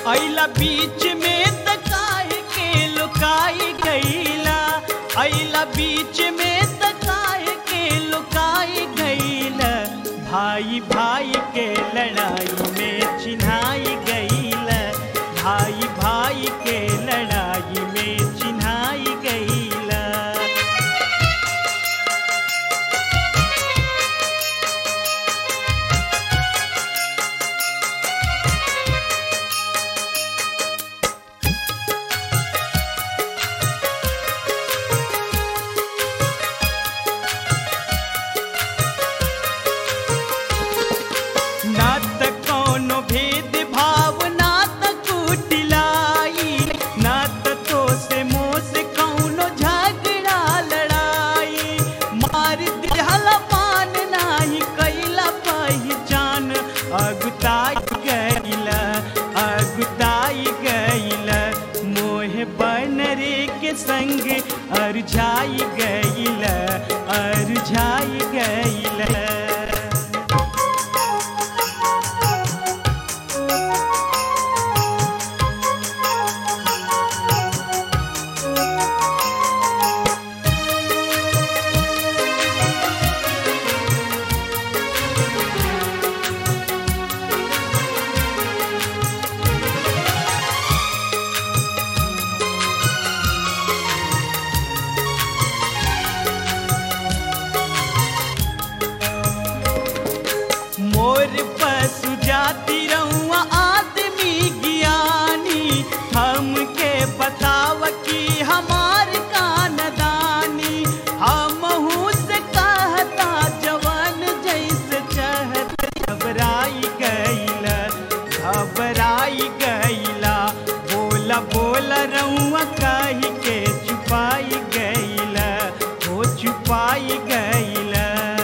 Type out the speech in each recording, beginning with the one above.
अइला बीच में त काहे के लुकाई गईला अइला बीच में त काहे के लुकाई गईला भाई भाई के लड़ाई में चिन्हाई गईला भाई भाई के लड़ाई में चिन्हाई गईला ना त कोनो भेद भाव ना त कुटिलाई ना त तो से मोह से कौनो झगड़ा लड़ाई मार दिहला पान नाही कैला पहचान अगुताई गईला अगुताई गईला मोह बनरे के संग अरझाई गईला अरझाई गईला मोर पशु जाति रहुआ आदमी ज्ञानी हमके बताव कि हमार कानदानी हमहू से कहता जवान जैसे चहत घबराई गईला घबराई गईला बोला बोला रहुआ कही के छुपाई गईला हो छुपाई गईला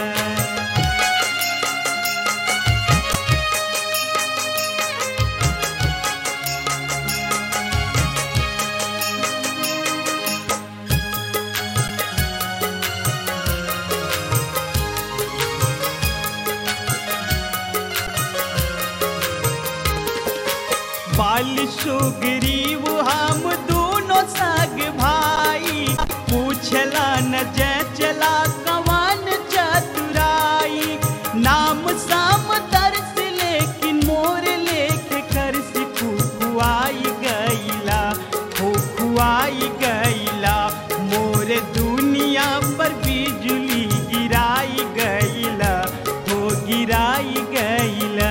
बाल सुग्रीव हम दोनों सग भाई पूछला न जय चला कवन चतुराई नाम साम दर्श लेकिन मोर लेख कर फुआई गईला फुआई गईला मोर दुनिया पर बिजली गिराई गईला हो गिराई गईला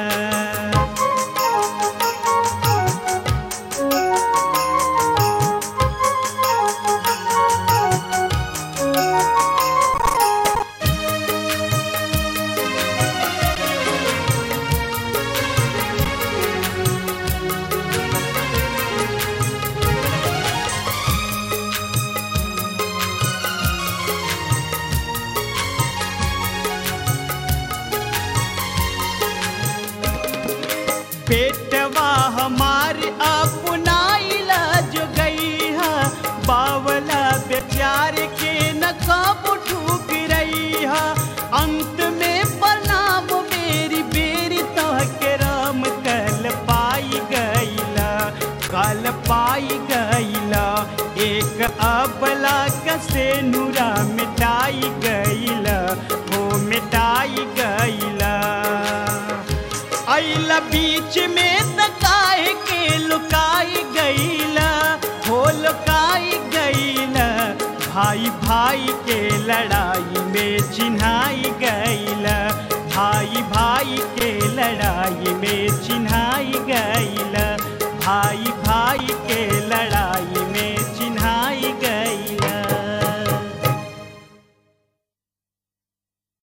बेटवा हमारे अपनाइला जो गई है बावला बेचार के न कब ठूक रही है अंत में प्रणाम मेरी बेरी तह के राम कल पाई गईला कल पाई गईला एक अबला कसे नूरा मिटाई गईला हो मिटाई गईला अइला बीच में त काहे के लुकाई गईला हो लुकाई गईला भाई भाई के लड़ाई में चिन्हाई गईला भाई भाई के लड़ाई में चिन्हाई गईला भाई